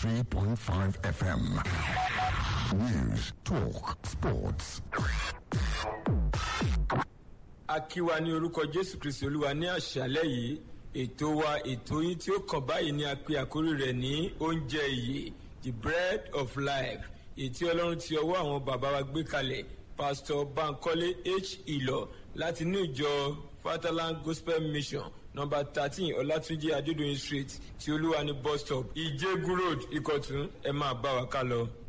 93.5 FM. News, talk, sports. a kí wa ní orúkọ jésù kristi olúwa ní àṣálẹ́ yìí ètò wa ètò yín tí ó kàn báyìí ni a pe àkórí rẹ̀ ní oúnjẹ ìyè the bread of life ètí ọlọ́run ti ọwọ́ àwọn bàbá wa gbé kalẹ̀ pastor bankole h ìlọ láti ní ìjọ fatherland gospel mission number thirteen ọlátúnjì adédọyìn street tí olúwa ní bus stop ìjẹgun road ìkọ̀tún ẹ máa bá wa ká lọ.